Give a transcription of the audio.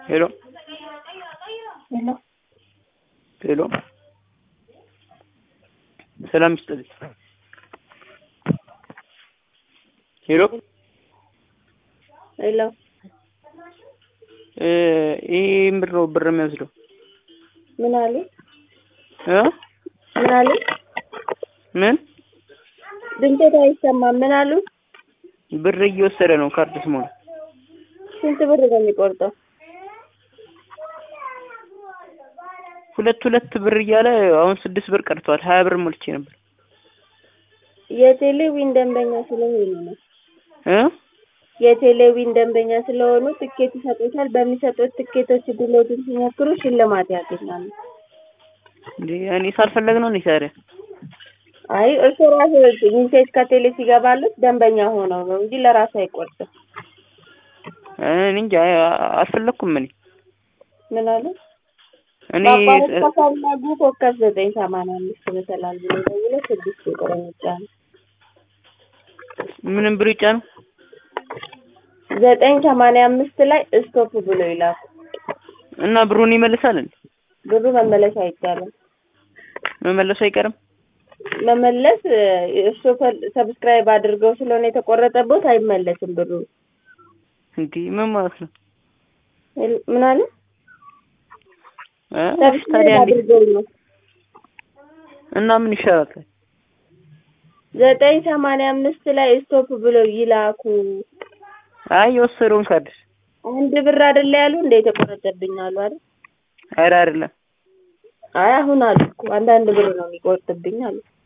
ሄሎ ሄሎ ሄሎ ሰላም ይስጥልኝ። ሄሎ ሄሎ እ ይሄ ምንድን ነው ብር የሚወስደው ምን አሉ? እ ምን አሉ? ምን ድምፆት አይሰማም። ምን አሉ? ብር እየወሰደ ነው ካርድ ስሞላ ስንት ብር ነው የሚቆርጠው? ሁለት ሁለት ብር እያለ አሁን ስድስት ብር ቀርቷል። ሀያ ብር ሞልቼ ነበር የቴሌዊን ደንበኛ ስለሆኑ ነው። እ የቴሌዊን ደንበኛ ስለሆኑ ትኬት ይሰጡታል። በሚሰጡት ትኬቶች ድሎትን ሲሞክሩ ሽልማት ያገኛሉ። እንዴ እኔ ሳልፈለግ ነው እንዴ ታዲያ? አይ እርሶ ራሱ ሚሴጅ ከቴሌ ሲገባሉት ደንበኛ ሆነው ነው እንጂ ለራሱ አይቆርጥም። እኔ እንጃ አልፈለኩም። እኔ ምን አሉ? እኔ ማቋረጥ ከፈለጉ ኮከብ ዘጠኝ ሰማንያ አምስት መሰላል ብሎ ደውሎ ስድስት ቁጥር ይጫኑ። ምንም ብር ይጫ ነው ዘጠኝ ሰማንያ አምስት ላይ ስቶፕ ብሎ ይላኩ። እና ብሩን ይመልሳል እንዴ? ብሩ መመለስ አይቻልም። መመለሱ አይቀርም። መመለስ እርሶ ሰብስክራይብ አድርገው ስለሆነ የተቆረጠቦት አይመለስም ብሩ። እንዴ ምን ማለት ነው? ምን አለ? እ ሰብስክራይብ ታዲያ እንዴ አድርገው ነው። እና ምን ይሻላል? ዘጠኝ ሰማንያ አምስት ላይ ስቶፕ ብሎ ይላኩ። አይ የወሰደውን ካርድ አንድ ብር አይደለ ያሉ እንደ የተቆረጠብኝ አሉ አይደል? ኧረ አይደለም አይ አሁን አሉ እኮ አንዳንድ ብር ነው የሚቆርጥብኝ አሉ።